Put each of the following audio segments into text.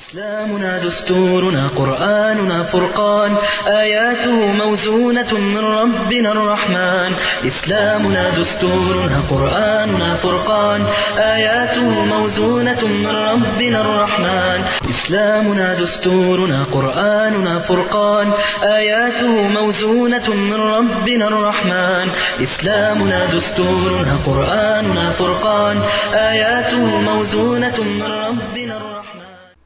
إسلامنا دستورنا قرآننا فرقان آياته موزونة من ربنا الرحمن إسلامنا دستورنا قرآننا فرقان آياته موزونة من ربنا الرحمن إسلامنا دستورنا قرآننا فرقان آياته موزونة من ربنا الرحمن إسلامنا دستورنا قرآننا فرقان آياته موزونة من ربنا الرحمن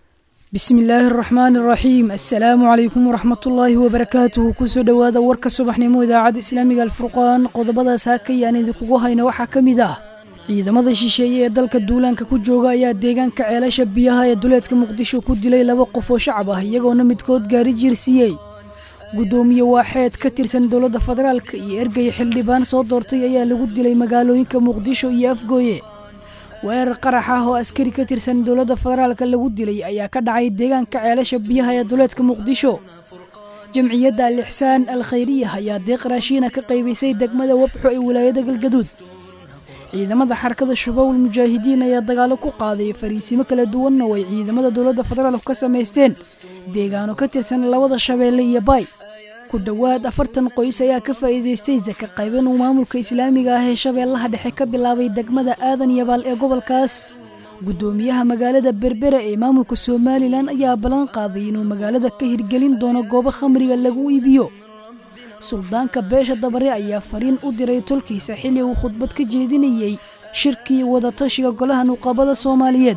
bismi illaahi araxmaani araxiim assalaamu calaykum waraxmatullaahi wabarakaatuhu kusoo dhowaada warka subaxnimo idaacadda islaamiga alfurqaan qodobadaas hakayaan idinkugu hayna waxaa ka mid ah ciidamada shisheeye ee dalka duulaanka ku jooga ayaa deegaanka ceelasha biyaha ee duleedka muqdisho ku dilay laba qof oo shacab ah iyagoona midkood gaari jiirsiiyey guddoomiye waaxeed ka tirsan dowladda federaalka iyo ergey xildhibaan soo doortay ayaa lagu dilay magaalooyinka muqdisho iyo afgooye weerar qarax ah oo askari ka tirsan dowladda federaalka lagu dilay ayaa ka dhacay deegaanka ceelasha biyaha ee duleedka muqdisho jamciyadda al ixsaan al khayriyah ayaa deeq raashiina ka qaybisay degmada wabxo ee wilaayada galgaduud ciidamada xarakada shabaabul mujaahidiin ayaa dagaalo ku qaaday fariisimo kala duwanna oo ay ciidamada dowladda federaalku ka samaysteen deegaano ka tirsan labada shabeelle iyo baay ku dhowaad afartan qoys ayaa ka faa'iidaystay saka qayban uu maamulka islaamiga ah ee shabeellaha dhexe ka bilaabay degmada aadan yabaal ee gobolkaas guddoomiyaha magaalada berbera ee maamulka somalilan ayaa ballan qaaday inuu magaalada ka hirgelin doono goobo khamriga lagu iibiyo suldaanka beesha dabare ayaa fariin u diray tolkiisa xilli uu khudbad ka jeedinayey shirkii wadatashiga golaha nuqabada soomaaliyeed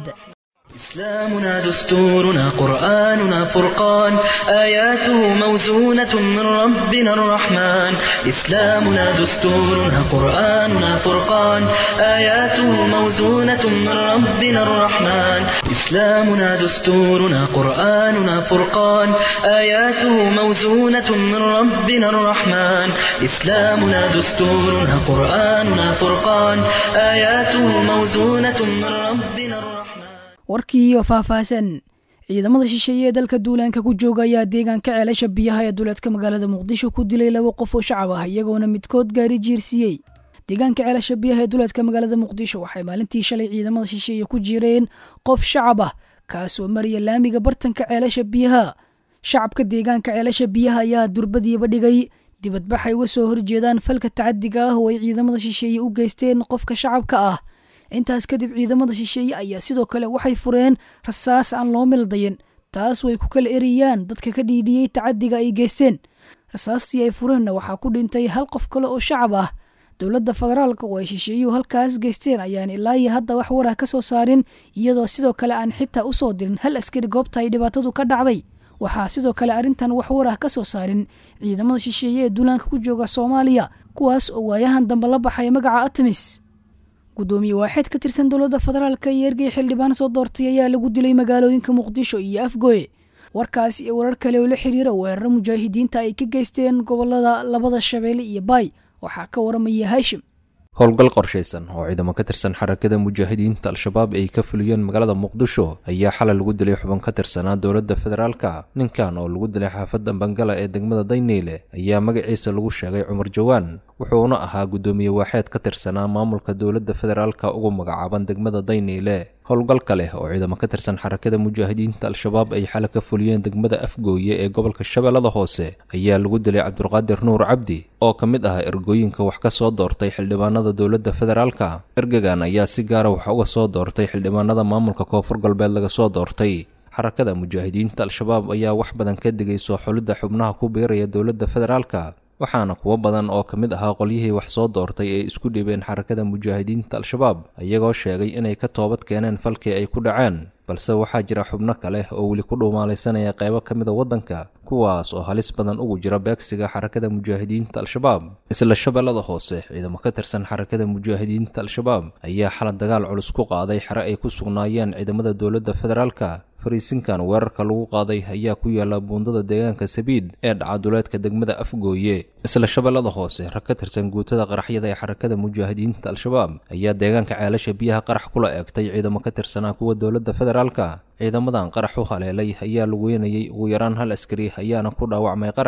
إسلامنا دستورنا قرآننا فرقان آياته موزونة من ربنا الرحمن إسلامنا دستورنا قرآننا فرقان آياته موزونة من ربنا الرحمن إسلامنا دستورنا قرآننا فرقان آياته موزونة من ربنا الرحمن إسلامنا دستورنا قرآننا فرقان آياته موزونة من ربنا الرحمن warkii oo faahfaahsan ciidamada shisheeye ee dalka duulaanka ku jooga ayaa deegaanka ceelasha biyaha ee duleedka magaalada muqdisho ku dilay laba qof oo shacab ah iyagoona midkood gaari jiirsiiyey deegaanka ceelasha biyaha ee duleedka magaalada muqdisho waxay maalintii shalay ciidamada shisheeye ku jireen qof shacab ah kaasoo maraya laamiga bartanka ceelasha biyaha shacabka deegaanka ceelasha biyaha ayaa durbadiiba dhigay dibadbax ay uga soo horjeedaan falka tacadiga ah oo ay ciidamada shisheeye u geysteen qofka shacabka ah intaas kadib ciidamada shisheeye ayaa sidoo kale waxay fureen rasaas aan loo mildayin taas way ku kala eriyaan dadka ka dhiidhiyey tacadiga ay geysteen rasaastii ay fureenna waxaa ku dhintay hal qof kale oo shacab ah dowladda federaalka oo ay shisheeyuhu halkaas geysteen ayaan ilaa iyo hadda wax warah ka soo saarin iyadoo sidoo kale aan xitaa u soo dirin hal askari goobta ay dhibaatadu ka dhacday waxaa sidoo kale arrintan wax warah ka soo saarin ciidamada shisheeye ee duulaanka ku jooga soomaaliya kuwaas oo waayahan dambe la baxay magaca atamis guddoomiye waaxeed ka tirsan dowladda federaalka iyo ergey xildhibaan soo doortay ayaa lagu dilay magaalooyinka muqdisho iyo afgooye warkaas iyo warar kale oo la xiriira weeraro mujaahidiinta ay ka geysteen gobolada labada shabeelle iyo baay waxaa ka waramaya haashim howlgal qorshaysan oo ciidamo ka tirsan xarakada mujaahidiinta al-shabaab ay ka fuliyeen magaalada muqdisho ayaa xalay lagu dilay xubin ka tirsanaa dowladda federaalka ninkan oo lagu dilay xaafadda bangala ee degmada dayneyle ayaa magaciisa lagu sheegay cumar jawaan wuxuuna ahaa guddoomiye waaxeed ka tirsanaa maamulka dowladda federaalka ugu magacaaban degmada dayneyle howlgalka leh oo ciidamo ka tirsan xarakada mujaahidiinta al-shabaab ay xalay ka fuliyeen degmada afgooye ee gobolka shabeellada hoose ayaa lagu dilay cabdulqaadir nuur cabdi oo ka mid ah ergooyinka wax ka soo doortay xildhibaanada dowladda federaalka ergegan ayaa si gaara wax uga soo doortay xildhibaanada maamulka koonfur galbeed laga soo doortay xarakada mujaahidiinta al-shabaab ayaa wax badan ka digay soo xulidda xubnaha ku biiraya dowladda federaalka waxaana kuwo badan oo ka mid ahaa qolyihii wax soo doortay ee isku dhibeen xarakada mujaahidiinta al-shabaab iyagoo sheegay inay ka toobad keeneen falkii ay ku dhaceen balse waxaa jira xubno kale oo weli ku dhuumaalaysanaya qaybo ka mida waddanka kuwaas oo halis badan ugu jira beegsiga xarakada mujaahidiinta al-shabaab isla shabeellada hoose ciidamo ka tirsan xarakada mujaahidiinta al-shabaab ayaa xalad dagaal culus ku qaaday xere ay ku sugnaayeen ciidamada dowladda federaalka fariisinkan weerarka lagu qaaday ayaa ku yaala buundada deegaanka sabiid ee dhacaduleedka degmada afgooye isla shabeellada hoose rag ka tirsan guutada qaraxyada ee xarakada mujaahidiinta al-shabaab ayaa deegaanka ceelasha biyaha qarax kula eegtay ciidamo ka tirsanaa kuwa dowladda federaalka ciidamadan qarax u haleelay ayaa lagu weynayay ugu yaraan hal askari ayaana ku dhaawacmay qaraxa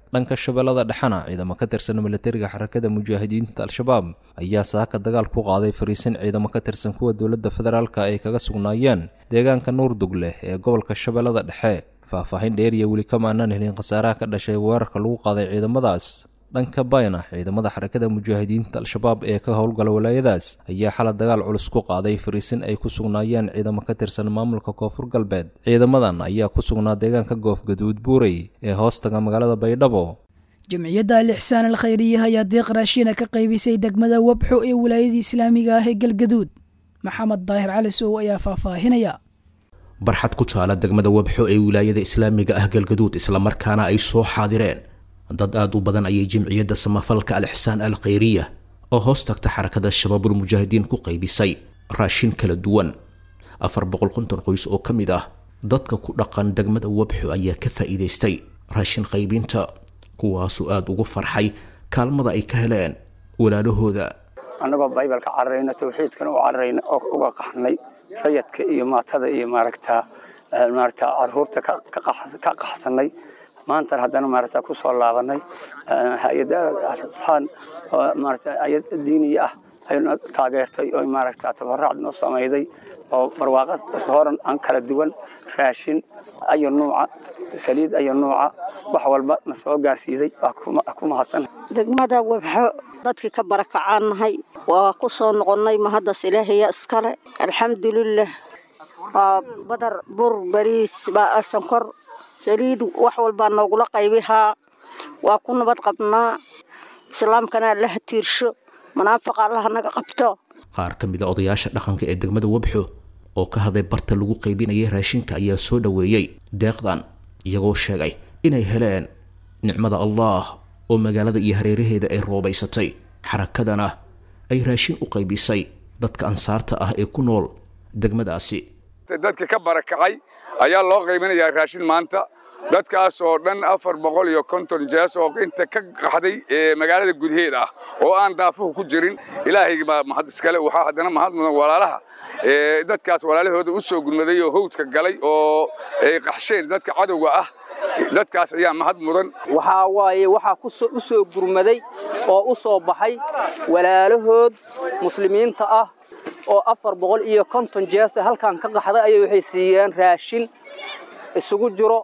dhanka shabeellada dhexena ciidamo ka tirsan militariga xarakada mujaahidiinta al-shabaab ayaa saaka dagaal ku qaaday fariisin ciidamo ka tirsan kuwa dowladda federaalka ay kaga sugnaayeen deegaanka nuurdugleh ee gobolka shabeellada dhexe faahfaahin dheer iyo weli kama aanaan helin khasaaraha ka dhashay weerarka lagu qaaday ciidamadaas dhanka bayna ciidamada xarakada mujaahidiinta al-shabaab ee ka howlgala walaayadaas ayaa xala dagaal culus ku qaaday fariisin ay ku sugnaayeen ciidamo ka tirsan maamulka koonfur galbeed ciidamadan ayaa ku sugnaa deegaanka goofgaduud buurey ee hoostaga magaalada baydhabo jamciyadda al ixsaan al khayriya ayaa deeq raashiina ka qaybisay degmada wabxo ee wilaayadii islaamiga ah ee galgaduud maxamed daahir cali sow ayaa faahfaahinaya barxad ku taala degmada wabxo ee wilaayada islaamiga ah galgaduud islamarkaana ay soo xaadireen dad aada u badan ayay jamciyadda samafalka al ixsaan al khayriya oo hoos tagta xarakada shabaabul mujaahidiin ku qaybisay raashin kala duwan afar boqol konton qoys oo ka mid ah dadka ku dhaqan degmada wabxo ayaa ka faa'iidaystay raashin qaybinta kuwaasoo aada ugu farxay kaalmada ay ka heleen walaalahooda annagoo baybalka cararayna tawxiidkana u cararayna oo uga qaxnay rayadka iyo maatada iyo maaragta maaragta caruurta ka qaxsanay maantan haddana maaragta ku soo laabanay hay-adda asxaan maaragta hay-ad diiniya ah ayna taageertay oo maaragta tabaraac noo samayday oo barwaaqo horan aan kala duwan raashin ayo nuuca saliid ayo nuuca wax walba na soo gaarsiiday waa ku mahadsan degmada wabxo dadkii ka barakacaan nahay waa ku soo noqonnay mahaddas ilaahaya iskale alxamdulilah waa badar bur bariis sankor saliid wax walbaa noogula qaybihaa waa ku nabad qabnaa islaamkana allaha tiirsho munaafiqa allaha naga qabto qaar ka mid a odayaasha dhaqanka ee degmada wabxo oo ka hadlay barta lagu qaybinayay raashinka ayaa soo dhoweeyey deeqdan iyagoo sheegay inay heleen nicmada allah oo magaalada iyo hareeraheeda ay roobaysatay xarakadana ay raashin u qaybisay dadka ansaarta ah ee ku nool degmadaasi dadka ka barakacay ayaa loo qaybinayaa raashin maanta dadkaas oo dhan afar boqol iyo konton jees oo inta ka qaxday magaalada gudaheeda ah oo aan daafuhu ku jirin ilaahay baa mahad iskale waxaa haddana mahad mudan walaalaha dadkaas walaalahooda u soo gudmaday oo hawdka galay oo ay qaxsheen dadka cadowga ah dadkaas ayaa mahad mudan waxaa waaye waxaa u soo gurmaday oo u soo baxay walaalahood muslimiinta ah oo afar boqol iyo konton jeesa halkan ka qaxday ayay waxay siiyeen raashin isugu jiro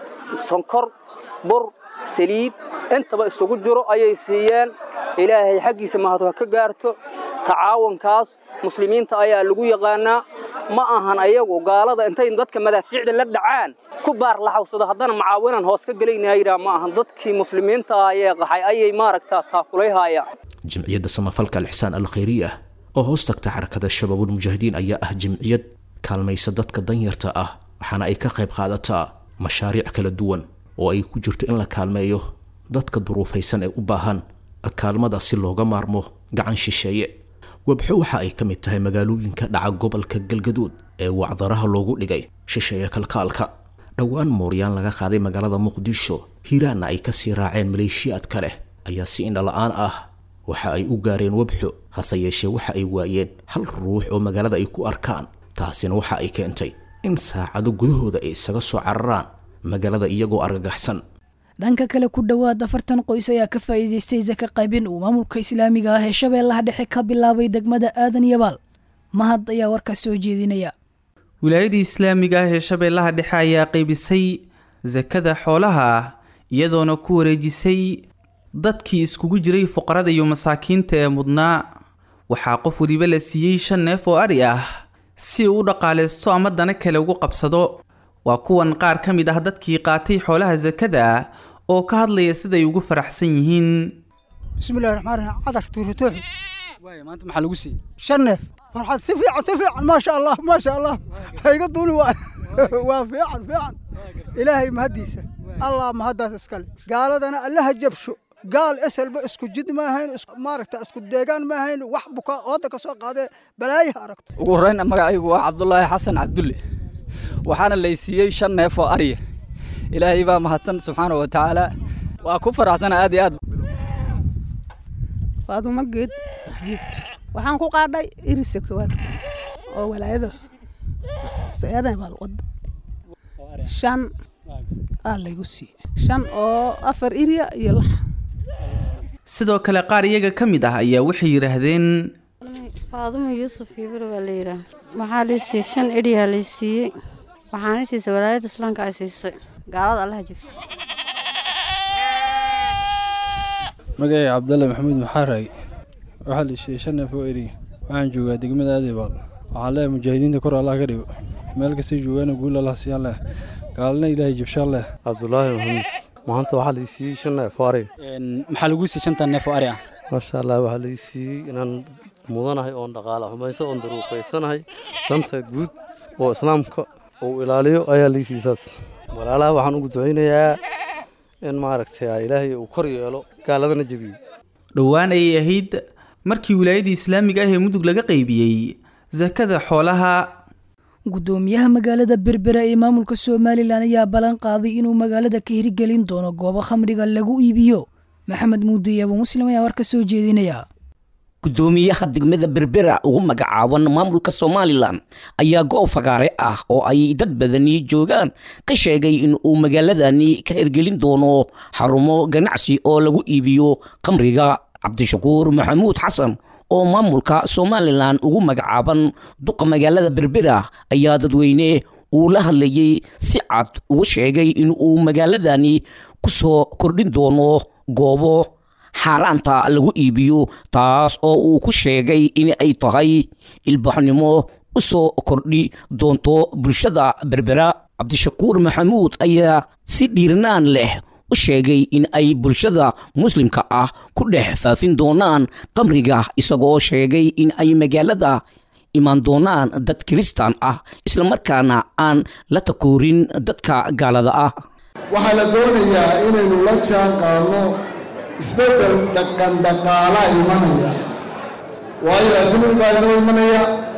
sonkor bur saliid intaba isugu jiro ayay siiyeen ilaahay xaggiisa mahadu ha ka gaarto tacaawunkaas muslimiinta ayaa lagu yaqaanaa ma ahan ayagu gaalada intay dadka madaafiicda la dhacaan ku baar laxawsado haddana macaawinan hoos ka gelaynayraa ma ahan dadkii muslimiinta ayee qaxay ayay maaragtaa taakulayhaayaan jamciyadda samafalka alixsaan al khayriya oo hoos tagta xarakada shabaabul mujaahidiin ayaa ah jamciyad kaalmaysa dadka danyarta ah waxaana ay ka qayb qaadataa mashaariic kala duwan oo ay ku jirto in la kaalmeeyo dadka duruufaysan ee u baahan kaalmada si looga maarmo gacan shisheeye wabxo waxa ay ka mid tahay magaalooyinka dhaca gobolka galgaduud ee wacdaraha loogu dhigay shisheeye kalkaalka dhowaan mooryaan laga qaaday magaalada muqdisho hiiraanna ay kasii raaceen maleeshiyaad ka leh ayaa si indhala-aan ah waxa ay u gaareen wabxo hase yeeshee waxa ay waayeen hal ruux oo magaalada ay ku arkaan taasina waxa ay keentay in saacado gudahooda ay isaga soo cararaan magaalada iyagoo argagaxsan dhanka kale ku dhowaad afartan qoys ayaa ka faa'iidaystay saka qaybin uu maamulka islaamiga ah ee shabeellaha dhexe ka bilaabay degmada aadan yabaal mahad ayaa warkaas soo jeedinaya wilaayadii islaamiga ah ee shabeellaha dhexe ayaa qaybisay sakada xoolaha iyadoona ku wareejisay dadkii iskugu jiray fuqarada iyo masaakiinta ee mudnaa waxaa qof weliba la siiyey shan neef oo ari ah si uu u dhaqaalaysto ama dana kale ugu qabsado waa kuwan qaar ka mid ah dadkii qaatay xoolaha sakada oo ka hadlaya siday ugu faraxsan yihiin bismillahi raxmaan raxiim cadar tuuritooxi waaya maanta maxaa lagu siiyey shan neef farxad si fiican si fiican maasha allah maasha allah hayga duuni waa waa fiican fiican ilaahay mahaddiisa allah mahaddaas iskale gaaladana allaha jabsho gaal eselba isku jid ma ahayn maaragta isku deegaan ma ahayn wax buka ooda ka soo qaadee balaayaha aragto ugu horreyn magacaygu waa cabdulaahi xasan cabdulle waxaana laysiiyey shan neef oo arya ilaahay baa mahadsan subxaana wa tacaala waa ku faraxsana aad iyo aad faadumo geed waxaan ku qaadhay irisa koowaad oo walaayada aadan baa wada shan aa laygu siiyey shan oo afar irya iyo lax sidoo kale qaar iyaga ka mid ah ayaa waxay yidhaahdeen faadumo yuusuf ibro baa la yidhaah waxaa lay siiyey shan edhiyaa lay siiyey waxaana siisay walaayadda islaamka ay siisay gaalada allaha jibsa magacay cabdalle maxamuud maxaaraagi waxaa la siiyey shan neef oo eriga waxaan joogaa degmada aadibaal waxaan leeyahay mujaahidiinta kor allah ka dhigo meel kastay joogaana guul allah siiyaan leh gaalana ilaahay jibshaan leh cabdulaahi maxamuud maanta waxaa la siiyey shan neef oo ari maxaa lagu siiyey shantan neef oo ari ah maasha allah waxaa la siiyey inaan mudanahay oon dhaqaala xumayso oon daruufaysanahay danta guud oo islaamka uu ilaaliyo ayaa la siiyey saas walaalaha waxaan ugu ducaynayaa in maaragtay ilaahay uu kor yeelo gaaladana jebiyo dhowaan ayay ahayd markii wilaayadii islaamiga ah ee mudug laga qaybiyey sakada xoolaha guddoomiyaha magaalada berbera ee maamulka somalilan ayaa ballan qaaday inuu magaalada ka hirgelin doono goobo khamriga lagu iibiyo maxamed muudiye abu muslim ayaa war ka soo jeedinaya guddoomiyaha degmada berbera ugu magacaaban maamulka somalilan ayaa goob fagaare ah oo ay dad badani joogaan ka sheegay in uu magaaladani ka hirgelin doono xarumo ganacsi oo lagu iibiyo khamriga cabdishakuur maxamuud xasan oo maamulka somalilan ugu magacaaban duqa magaalada berbera ayaa dadweyne uu la hadlayey si cad ugu sheegay in uu magaaladani ku soo kordhin doono goobo xaaraanta lagu iibiyo taas oo uu ku sheegay in ay tahay ilbaxnimo u soo kordhi doonto bulshada berbera cabdishakuur maxamuud ayaa si dhiirnaan leh u sheegay in ay bulshada muslimka ah ku dhex faafin doonaan qamriga isagoo sheegay in ay magaalada imaan doonaan dad kiristaan ah islamarkaana aan la takoorin dadka gaalada ah waxaa la doonayaa inaynu la jaan qaadno isbeddel dhaqan dhaqaalaa imanaya waayo ajnabi baa inoo imanaya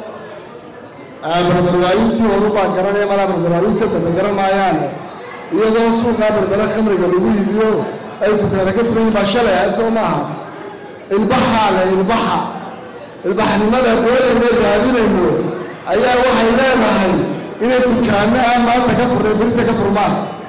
barbarwaayintii horubaa garanaya malaa barbarwaayinta dambe garan maayaan iyadoo suuqaa berbera khamriga lagu iibiyo ay dukaana ka furan yihin baa shalay ah soo maaha ilbaxaa le ilbaxa ilbaxnimada dooyana raadinayno ayaa waxay leedahay inay dukaano aan maanta ka furnay berita ka furmaan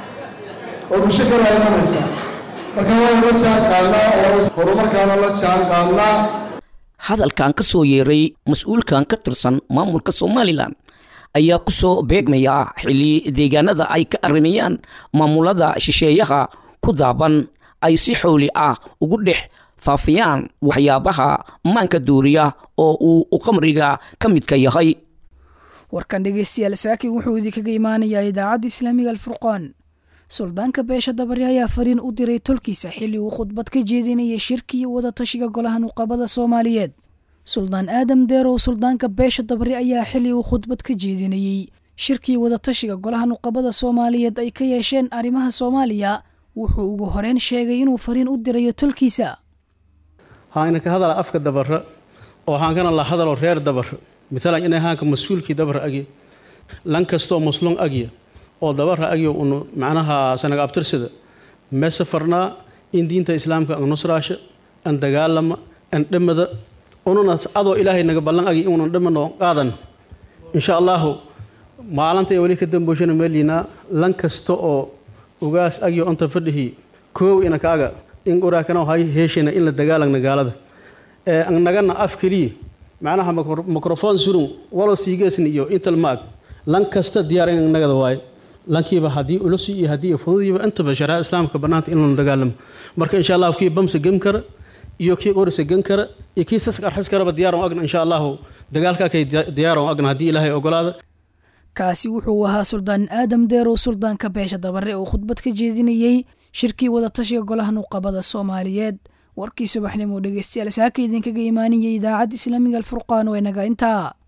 oo bulsho kalaa imanaysa marka waynu la jaan qaadnaa oo horumarkaana la jaan qaadnaa hadalkan ka soo yeeray mas-uulkan ka tirsan maamulka somalilan ayaa ku soo beegmaya xilli deegaanada ay ka arrimayaan maamulada shisheeyaha ku daaban ay si xooli ah ugu dhex faafiyaan waxyaabaha maanka duuriya oo uu qamriga ka midka yahay warkan dhegeystayaal saakin wuxuu idinkaga imaanayaa idaacadda islaamiga alfurqaan suldaanka beesha dabari ayaa fariin u diray tolkiisa xilli uu khudbad ka jeedinayay shirki iyo wadatashiga golaha nuqabada soomaaliyeed suldaan aadam deerow suldaanka beesha dabari ayaa xilli uu khudbad ka jeedinayey shirkii wadatashiga golaha nuqabada soomaaliyeed ay ka yeesheen arrimaha soomaaliya wuxuu ugu horeyn sheegay inuu fariin u dirayo tolkiisa haana ka hadala afka dabara oo haankana la hadalo reer dabar matalan inay haanka mas-uulkii dabar agya lan kastoo muslum agya oo dabara agyo unu macnaha sanaga abtirsida meese farnaa in diinta islaamka an nusraasha an dagaalama an dhamada ununa adoo ilaahay naga ballan agi inunan dhamano qaadan insha allahu maalinta ee weli ka dambooshana meeliinaa lan kasta oo ugaas agyo anta fadhihi koow ina kaaga in uraakana hay heeshayna in la dagaalagna gaalada ee an nagana af keliya macnaha mikrofon surun walo siigeesni iyo intal maag lan kasta diyaar in nagada waaye lankiiba haddii ulusi iyo haddii fududiiba intaba shariicada islaamka bannaanta in lanu dagaalamo marka insha allahu kii bamsa gem kara iyo kii qorisa gen kara iyo kii sask arxis karaba diyaaran agna insha allahu dagaalkaa kay diyaaran agna haddii ilaahay ogolaada kaasi wuxuu ahaa suldaan aadam deerow suldaanka beesha dabare oo khudbad ka jeedinayey shirkii wadatashiga golaha nuqabada soomaaliyeed warkii subaxnimo dhegeystayaal saaka idinkaga imaaniyay idaacadda islaamiga alfurqaan waa inaga intaa